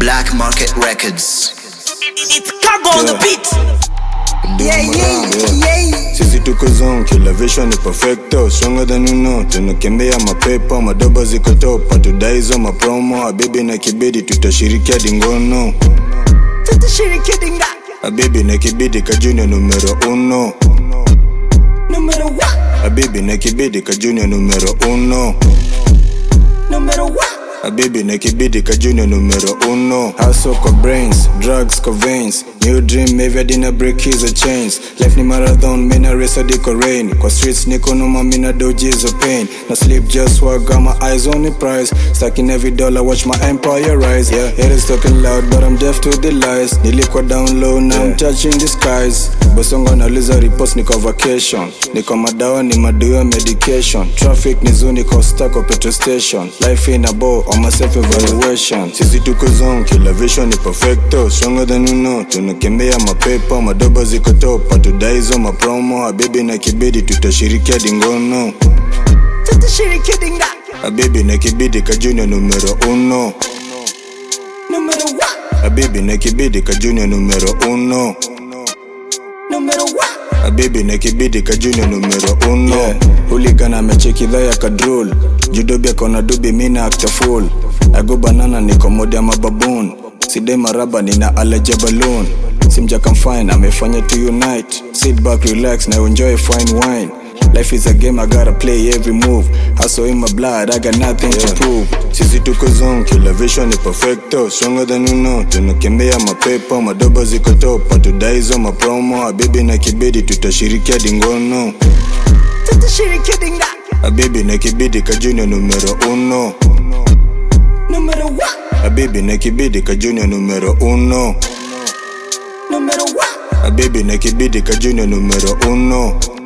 Black Market Records. It's cargo on the beat. Yeah, yeah, yeah. Sisi tuko zone, kila vision ni perfecto Stronger than you know, tunakembea mapepo Madoba ziko top, hatudai hizo mapromo Habibi na kibidi, tutashirikia dingono Tutashiriki dinga. Habibi na kibidi, kajunior numero uno Numero one. Habibi na kibidi, kajunior numero uno Numero one. Habibi na kibidi ka junior numero uno Hustle kwa brains, drugs kwa veins New dream maybe I didn't break his chains Life ni marathon, mina race hadi kwa rain Kwa streets niko noma, mina doji hizo pain No sleep, just work, got my eyes on the prize Stacking every dollar, watch my empire rise Yeah, haters talking loud, but I'm deaf to the lies Nilikuwa down low, now I'm touching the skies Bosongo nauliza repost, niko vacation Niko madawa, ni maduo medication Traffic ni zoo, niko stuck kwa petrol station Life in a bow, on my self evaluation Sisi tuko zone, kila vision ni perfecto Stronger than you know, tunakembea mapepo Madoba ziko top, hatudai hizo mapromo Habibi na kibidi, tutashirikia dingono Tutashiriki dinga. Habibi na kibidi, ka junior numero uno Numero one. Habibi na kibidi, ka junior numero uno Numero one. Habibi na kibidi ka junior numero uno yeah. Huligana amecheki dha ya kadrol Judobi akona dubi mina actor full Ago banana niko mode ya mababoon Sidai maraba nina alaja balloon Simja fine amefanya to unite Sit back relax na enjoy fine wine Life is a game, I gotta play every move. Hustle in my blood, I got nothing to prove. Sisi tuko zone, kila vision ni perfecto. Stronger than you know, tunakembea mapepo. Madoba ziko top, hatudai hizo mapromo. Habibi na kibidi, tutashirikia dingono. Tutashiriki dinga. Habibi na kibidi, ka junior numero uno. Numero one. Habibi na kibidi, ka junior numero uno. Numero one. Habibi na kibidi, ka junior numero uno.